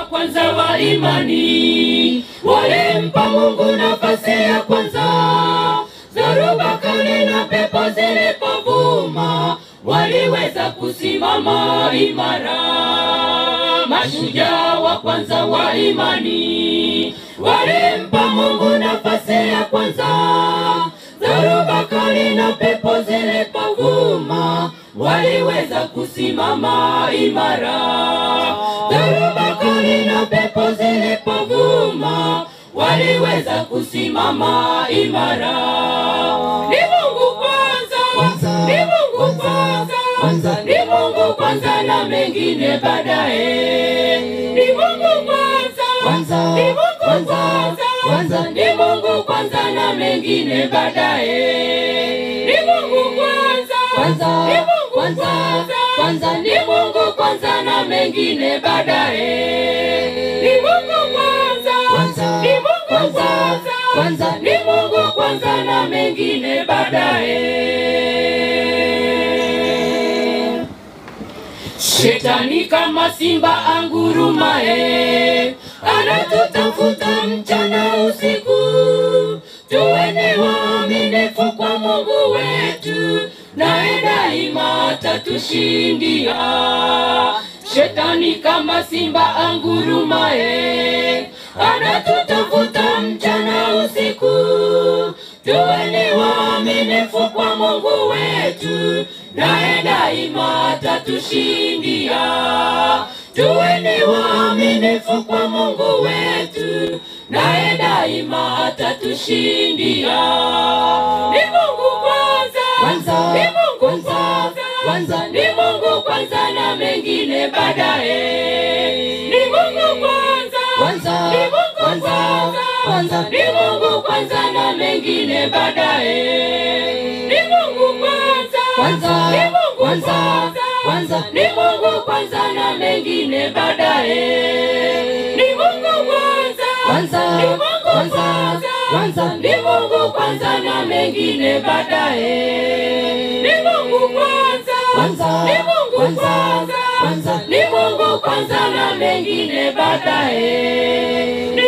kwanza wa imani walimpa Mungu nafasi ya kwanza. Dhoruba kali na pepo zilipovuma, waliweza kusimama imara. Mashujaa wa kwanza wa imani walimpa Mungu nafasi ya kwanza. Dhoruba kali na pepo zilipovuma, waliweza kusimama imara. Dhoruba kali na pepo zilipovuma, waliweza kusimama imara. Ni Mungu kwanza, Kwanza, ni Mungu kwanza, kwanza, kwanza. ni Mungu kwanza na mengine baadaye. Ni Mungu kwanza, Kwanza, ni Mungu kwanza, kwanza, kwanza. ni Mungu kwanza na mengine baadaye. Ni Mungu kwanza, Kwanza, ni Mungu kwanza, kwanza, kwanza. ni Mungu kwanza na mengine baadaye. Ni Mungu kwanza, Kwanza, ni Mungu kwanza, kwanza, kwanza. ni Mungu kwanza na mengine baadaye. Shetani kama simba angurumaye, anatutafuta mchana usiku. Tuweni waaminifu kwa Mungu wetu, naye daima atatushindia. Shetani kama simba angurumaye, anatutafuta mchana usiku. Tuweni waaminifu kwa Mungu wetu, naye daima atatushindia. Tuweni waaminifu kwa Mungu wetu, naye daima atatushindia. Ni Mungu kwanza, Kwanza, ni Mungu kwanza, kwanza, kwanza. ni Mungu kwanza na mengine baadaye. Ni Mungu kwanza, Kwanza, ni Mungu kwanza, kwanza, kwanza. ni Mungu kwanza na mengine baadaye. Ni Mungu kwanza, Kwanza, ni Mungu kwanza, kwanza, kwanza. ni Mungu kwanza na mengine baadaye. Ni Mungu kwanza, Kwanza, ni Mungu kwanza, kwanza, kwanza. ni Mungu kwanza na mengine baadaye. Ni Mungu kwanza, Kwanza, ni Mungu kwanza, kwanza, kwanza. ni Mungu kwanza na mengine baadaye. Ni